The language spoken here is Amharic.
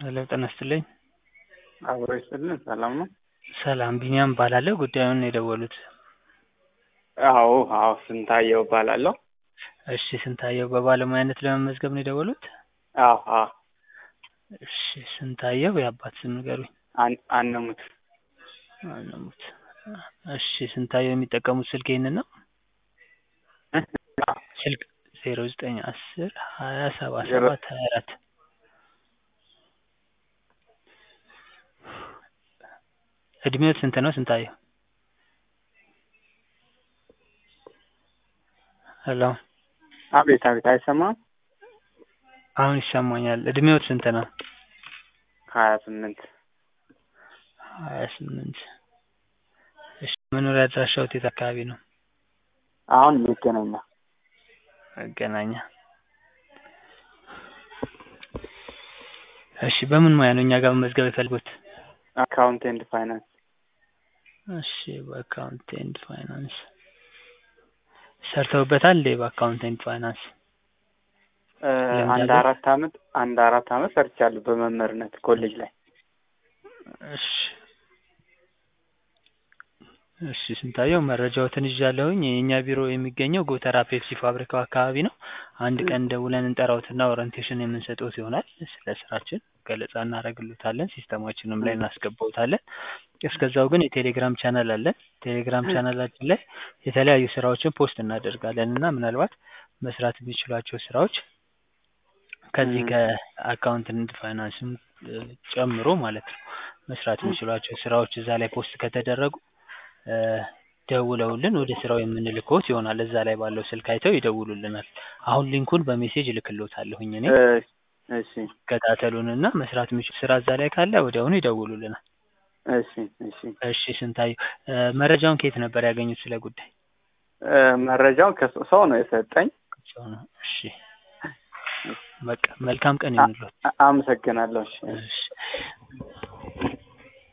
ሄሎ ጤና ይስጥልኝ። አብሮ ይስጥልን። ሰላም ነው? ሰላም ቢኒያም እባላለሁ። ጉዳዩን የደወሉት? አዎ አዎ፣ ስንታየው እባላለሁ። እሺ ስንታየው በባለሙያነት ለመመዝገብ ነው የደወሉት? አዎ አዎ። እሺ ስንታየው የአባት ስም ንገሩኝ። አን- አነሙት አነሙት። እሺ ስንታየው የሚጠቀሙት ስልክ ይህንን ነው? ስልክ ዜሮ ዘጠኝ አስር ሀያ ሰባ ሰባት ሀያ አራት እድሜዎት ስንት ነው ስንታየው? ሄሎ አቤት አቤት፣ አይሰማም? አሁን ይሰማኛል። እድሜዎት ስንት ነው? ሀያ ስምንት ሀያ ስምንት እሺ መኖሪያ አድራሻዎት የት አካባቢ ነው? አሁን መገናኛ መገናኛ እሺ በምን ሙያ ነው እኛ ጋር መመዝገብ የፈለጉት? አካውንት ኤንድ ፋይናንስ እሺ በአካውንት ኤንድ ፋይናንስ ሰርተውበታል እንዴ? በአካውንት ኤንድ ፋይናንስ እ ልምድ አንድ አለው? አራት አመት አንድ አራት አመት ሰርቻለሁ በመምህርነት ኮሌጅ ላይ። እሺ እሺ ስንታየው መረጃዎትን ይዣለሁኝ። የእኛ ቢሮ የሚገኘው ጎተራ ፔፕሲ ፋብሪካው አካባቢ ነው። አንድ ቀን ደውለን እንጠራዎትና ኦሪንቴሽን የምንሰጥዎት ይሆናል። ስለ ስራችን ገለጻ እናደርግልዎታለን። ሲስተማችንም ላይ እናስገባዎታለን። እስከዛው ግን የቴሌግራም ቻናል አለን። ቴሌግራም ቻናላችን ላይ የተለያዩ ስራዎችን ፖስት እናደርጋለን እና ምናልባት መስራት የሚችሏቸው ስራዎች ከዚህ ም። ከአካውንት ኤንድ ፋይናንስም እ ጨምሮ ማለት ነው መስራት የሚችሏቸው ስራዎች እዛ ላይ ፖስት ከተደረጉ እ ደውለውልን ወደ ስራው የምንልክዎት ይሆናል። እዛ ላይ ባለው ስልክ አይተው ይደውሉልናል። አሁን ሊንኩን በሜሴጅ እልክልዎታለሁኝ እኔ እ እሺ ይከታተሉንና መስራት የሚችሉ ስራ እዛ ላይ ካለ ወዲያውኑ ይደውሉልናል። እሺ እሺ እሺ ስንታየው እ መረጃውን ከየት ነበር ያገኙት ስለ ጉዳይ? እ መረጃውን ከሰው ነው የሰጠኝ። ሰው ነው። እሺ በቃ መልካም ቀን ይሁንልዎት። አ- አመሰግናለሁ። እሺ እሺ